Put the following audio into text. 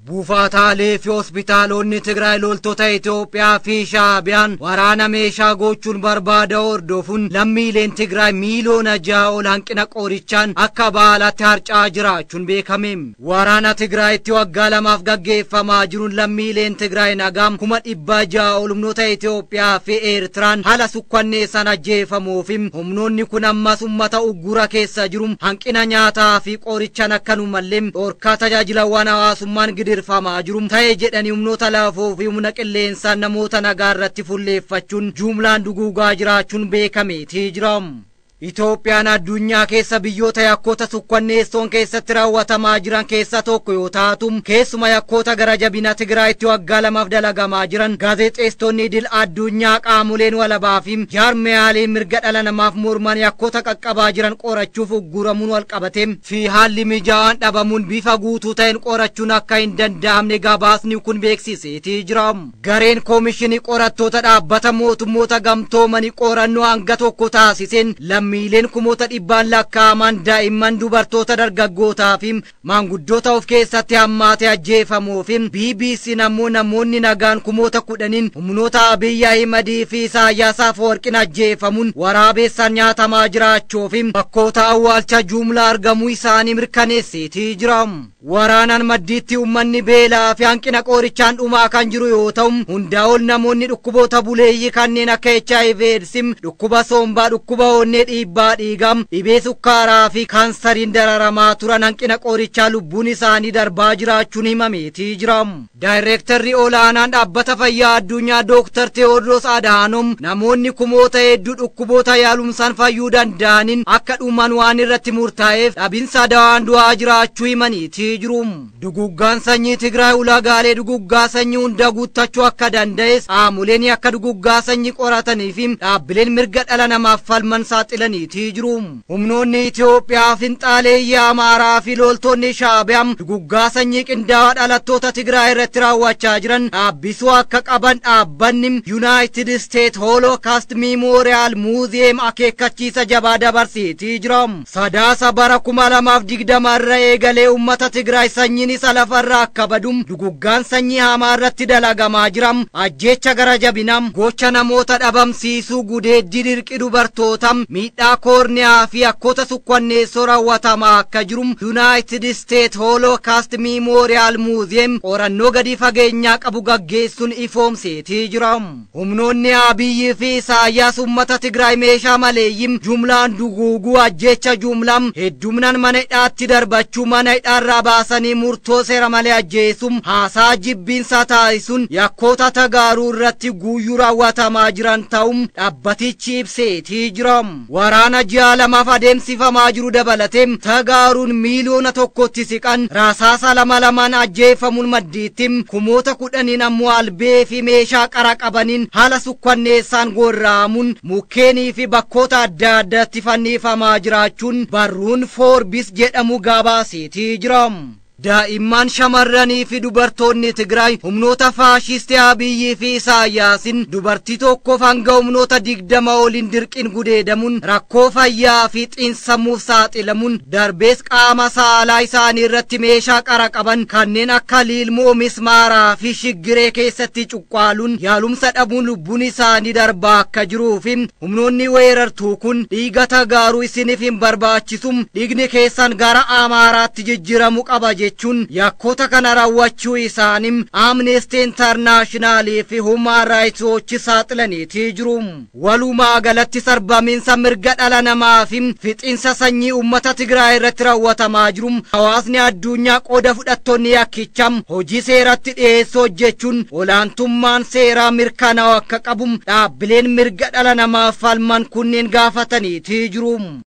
Buufataalee fi hospitaalonni Tigraay loltoota Itoophiyaa fi Shaabiyaan waraana meeshaa gochuun barbaada hordofuun lammiileen Tigraay miiliyoona ja'a ol hanqina qorichaan akka baalaatti harca'aa jiraachuun beekame. Waraana Tigraayitti waggaa lamaaf gaggeeffamaa jiruun lammiileen Tigraay nagaam kuma dhibba ja'a ol humnoota Itoophiyaa fi Eertiraan haala sukkanneessan ajjeefamuu fi humnoonni kun ammas uummata uggura keessa jiru hanqina nyaataa fi qorichaan akkanumallee dhorkaa tajaajilawwan hawaasummaan gidirfamaa jiru ta'e jedhanii humnoota laafoo fi humna qilleensaan namoota nagaa irratti fulleeffachuun jumlaan duguugaa jiraachuun beekameetii jira. Itoophiyaan addunyaa keessa biyyoota yakkoota sukkanneessoon keessatti raawwatamaa jiran keessa tokko yoo taatu keessuma yakkoota gara jabina Tigraayitti waggaa lamaaf dalagamaa jiran gaazexeessitoonni idil addunyaa qaamoleen walabaa fi jaarmiyaaleen mirga dhala namaaf morman yakkoota qaqqabaa jiran qorachuuf ugguramuun walqabatee fi haalli mijaa'aan dhabamuun bifa guutuu ta'een qorachuun akka hin danda'amne gabaasni kun beeksiseetii jira. Gareen koomishinii qorattoota dhaabbata mootummoota gamtoomanii qorannoo hanga tokko taasiseen lammiileen kumoota dhibbaan lakkaa'aman daa'imman dubartoota dargaggootaa fi maanguddoota of keessatti hammaate ajjeefamuu fi BBC ammoo namoonni nagaan kumoota kudhaniin humnoota Abiyyi Ahimad fi Isaayyaas Afeworqiin ajjeefamuun waraabessaan nyaatamaa jiraachuu fi bakkoota awwaalcha jumlaa argamuu isaanii mirkaneesseetii jira. Waraanaan maddiitti uummanni beelaa fi hanqina qorichaan dhumaa kan jiru yoo ta'u hundaa ol namoonni dhukkuboota buleeyyii kanneen akka HIV AIDS dhukkuba sombaa dhukkuba onnee dhiibbaa dhiigaa dhibee sukkaaraa fi kaansariin dararamaa turan hanqina qorichaa lubbuun isaanii darbaa jiraachuun himameetii jira. Daayireektarri olaanaan dhaabbata fayyaa addunyaa Dooktar Tewoodiroos Adaanom namoonni kumoota hedduu dhukkuboota yaalumsaan fayyuu danda'aniin akka dhuman waan irratti murtaa'eef dhabinsa dawaan du'aa jiraachuu himaniitii jiru. Duguggaan sanyii Tigraay ulaagaalee duguggaa sanyii hunda guuttachuu akka danda'es qaamoleen akka duguggaa sanyii qoratanii fi dhaabbileen mirga dhala namaaf falman saaxilaniitii jiru. Humnoonni Itoophiyaa finxaaleeyyii Amaaraa fi loltoonni Shaabiyaa duguggaa sanyii qindaa'aa dhalattoota Tigraay irratti raawwachaa jiran dhaabbisuu akka qaban dhaabbanni Yuunaayitid Isteet Hoolokaast Miimooriyaal Muuziyeem akeekkachiisa jabaa dabarseetii jira. Sadaasa bara kuma lamaaf digdama irra eegalee uummata Tigraay sanyiin isa lafarraa akka badu duguggaan sanyii hamaa irratti dalagamaa jira. Ajjeecha gara jabinaa gocha namoota dhabamsiisuu gudeeddii dirqi dubartoota miidhaa koorniyaa fi akkoota sukkanneessoo raawwatamaa akka jiru Yuunaayitid Isteet Hoolokaast Miimooriyaal Muuziyeem qorannoo gadi fageenyaa qabu gaggeessuun ifoomseetii jira. Humnoonni Abiyyi fi Isaayyaas uummata Tigraay meeshaa maleeyyii jumlaan duguuguu ajjeecha jumlaa heddumnaan mana hidhaatti darbachuu mana hidhaarraa baasanii murtoo seera malee ajjeesuun haasaa jibbiinsa taasisuun yakkoota tagaaruu irratti guuyyuu raawwatamaa jiran ta'uun dhaabbatichi ibseetii jira. Waraana ji'a lamaaf adeemsifamaa jiru dabalatee tagaaruun miiliyoona tokkotti siqan rasaasa lama lamaan ajjeefamuun maddiitti kumoota kudhaniin ammoo albee fi meeshaa qara qabaniin haala sukkanneessaan gorra'amuun mukkeenii fi bakkoota adda addaatti fannifamaa jiraachuun barruun foorbis jedhamu gabaaseetii jira. Daa'imman shamarranii fi dubartoonni Tigraay humnoota faashistii Abiyyii fi Isaayyaasin dubartii tokkoof hanga humnoota digdama oliin dirqiin gudeedamuun rakkoo fayyaa fi xiinsammuuf saaxilamuun darbees qaama saalaa isaanii irratti meeshaa qara qaban kanneen akka liilmoo mismaaraa fi shiggiree keessatti cuqqaaluun yaalumsa dhabuun lubbuun isaanii darbaa akka jiruu fi humnoonni weerartuu kun dhiiga tagaaruu isiniif hin barbaachisu dhiigni keessan gara amaaraatti jijjiiramu qaba jechuun yakkoota kana raawwachuu isaanii amnesty intarnaashinaali fi human raayits woochi saaxilaniitii jiru. Walumaa galatti sarbamiinsa mirga dhala namaa fi fixiinsa sanyii uummata Tigraay irratti raawwatamaa jiru. Hawaasni addunyaa qooda fudhattoonni yakkichaa hojii seeratti dhiyeessuu hojjechuun olaantummaan seeraa mirkanaa'u akka qabu dhaabbileen mirga dhala namaaf falman kunneen gaafataniitii jiru.